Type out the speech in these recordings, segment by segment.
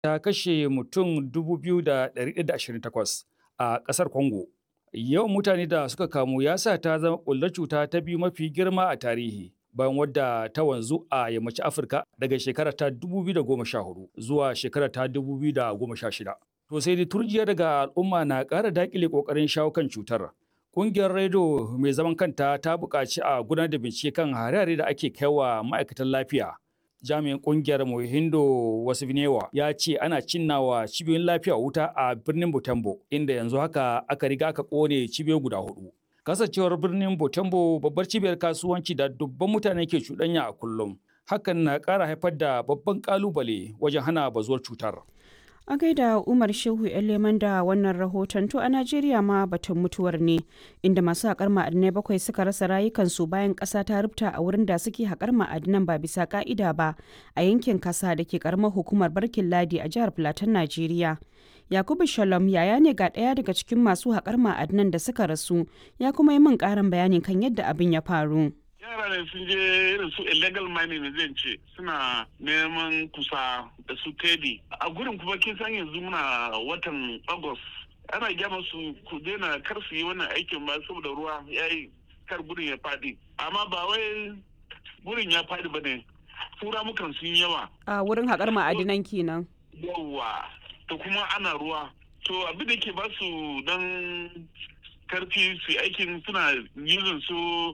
ta kashe mutum 2,128 a ƙasar Congo. Yawan mutane da suka kamu ya sa ta zama ƙullar cuta ta biyu mafi girma a tarihi. bayan wadda ta wanzu a yammacin Afirka daga shekara ta 2014 zuwa shekara ta 2016. To sai dai turjiya daga al'umma na ƙara daƙile ƙoƙarin shawo kan cutar. Ƙungiyar Redo mai zaman kanta ta buƙaci a gudanar da bincike kan hare-hare da ake kaiwa ma'aikatan lafiya. Jami'in ƙungiyar Mohindo Wasifnewa ya ce ana cinnawa cibiyoyin lafiya wuta a birnin Butembo, inda yanzu haka aka riga aka ƙone cibiyoyi guda hudu. Kasancewar birnin Butembo babbar cibiyar kasuwanci da dubban mutane ke cuɗanya a kullum. Hakan na ƙara haifar da babban ƙalubale wajen hana bazuwar cutar. A gaida Umar Shehu Leman da wannan rahoton to a Najeriya ma batun mutuwar ne inda masu haƙar ma'adinai bakwai suka rasa rayukansu bayan ƙasa ta rubta a wurin da suke haƙar ma'adinan ba bisa ƙa'ida ba a yankin kasa da ke ƙaramar hukumar Barkin Ladi a jihar Filatin Najeriya. Yakubu Shalom yaya ne ga ɗaya daga cikin masu haƙar ma'adinan da suka rasu ya kuma yi min ƙarin bayani kan yadda abin ya faru. yara ne sun je irin su illegal mining zan ce suna neman kusa da su tedi a gurin kuma kin san yanzu muna watan august ana gyama su ku daina kar su yi wannan aikin ba saboda ruwa ya yi kar gurin ya fadi amma ba wai gurin ya fadi ba ne tura mukan sun yawa A wurin haƙar ma'adinan kenan. yawa to kuma ana ruwa to abin da ke ba su dan karfi su aikin suna using su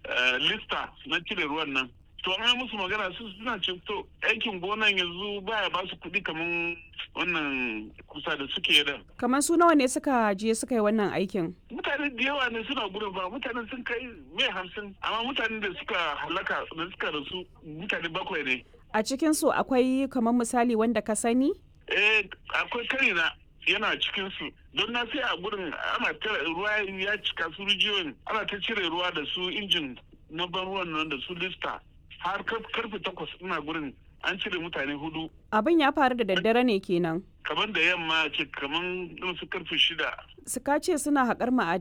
lista na cire ruwan nan to an yi musu magana su suna ce to aikin gonan yanzu baya ba su kuɗi kamar wannan kusa da suke da Kamar su nawa ne suka je suka yi wannan aikin? mutane da yawa ne suna gudun ba mutane sun kai mai hamsin amma mutanen da suka halaka da suka rasu mutane bakwai ne A cikinsu akwai kamar misali wanda ka sani? eh akwai karina yana cikin su don na sai a gurin ana ta ruwa ya cika su rijiyoyin ana ta cire ruwa da su injin na ban ruwan nan da su lista har kar- karfe takwas ina gurin an cire mutane hudu Abin ya faru da daddare ne kenan. kamar da yamma ce kamar irin su karfe shida Suka ce suna haƙar